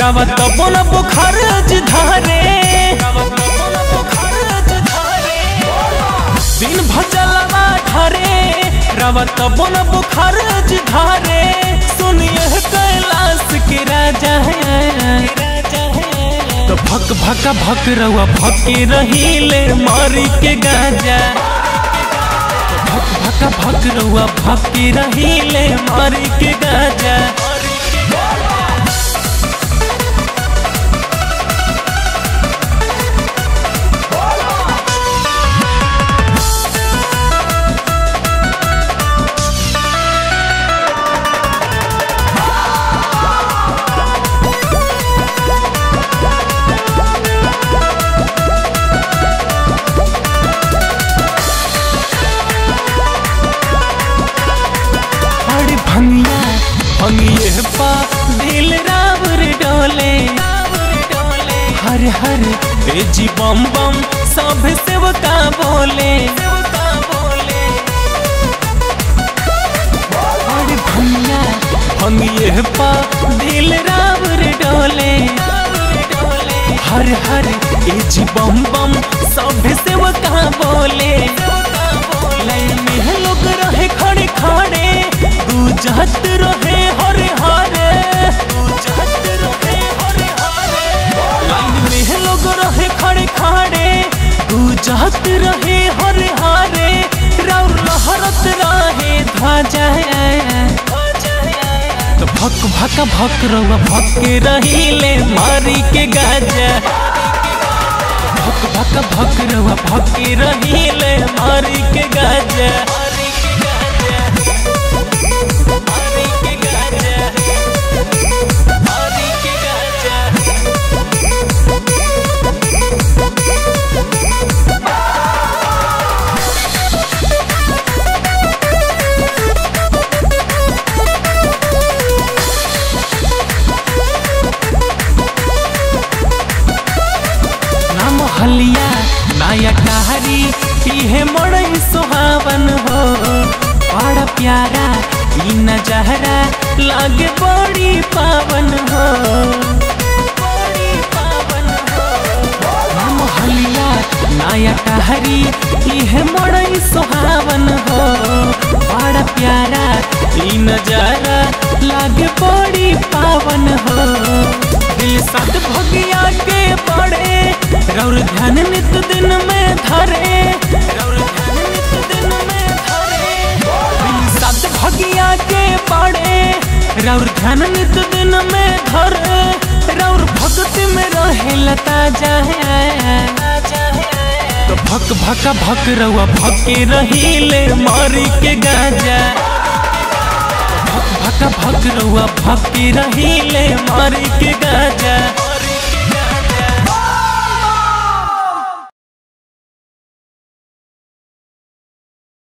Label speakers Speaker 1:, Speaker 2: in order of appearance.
Speaker 1: गावत बोल बुखार धारे दिन भजलवा ढरे रवत बोल बुखार धारे सुनिए कैलाश के राजा तो भक भक भक रहुआ भके रहीले मारी के गाजा भक भक भक रहुआ भके रहीले मारी के गाजा अरे भंगिया भंगिए पा दिल रावर डोले हर हर ए जी बम बम सब सेवका बोले अरे भंगिया भंगिए पा दिल रावर डोले हर हर ए जी बम बम सब सेवका बोले लाइन में लोग रहे खड़े खड़े गुजहत रहे हरे हरे गुजहत रहे हरे हरे लाइन में लोग रहे खड़े खड़े गुजहत रहे हरे हरे राउर लहरत रहे ध्वजा तो भक भक भक रहुआ भक के रहीले मारी के गाजा भक भक भक रहुआ भक के रहीले मारी के गाजा मारी के गाजा मारी के गाजा ना मोहलिया नया टहरी इहे मड़ई सुहावन हो बड़ा प्यारा ई नजहरा लागे बड़ी पावन हो बड़ी पावन हो ना मोहलिया नया टहरी इहे मड़ई सुहावन हो बड़ा प्यारा ई नजारा लागे बड़ी पावन हो दिल सद भगिया के पड़े रौर ध्यान नित दिन में धरे रौर ध्यान नित दिन में धरे दिल सद भगिया के पड़े रौर ध्यान नित दिन में धरे रौर भक्ति में रहे लता जाए तो भक भक भक रहुआ भके रहीले मारी के गाजा भक भक भक रहुआ भके रहीले मारी के गाजा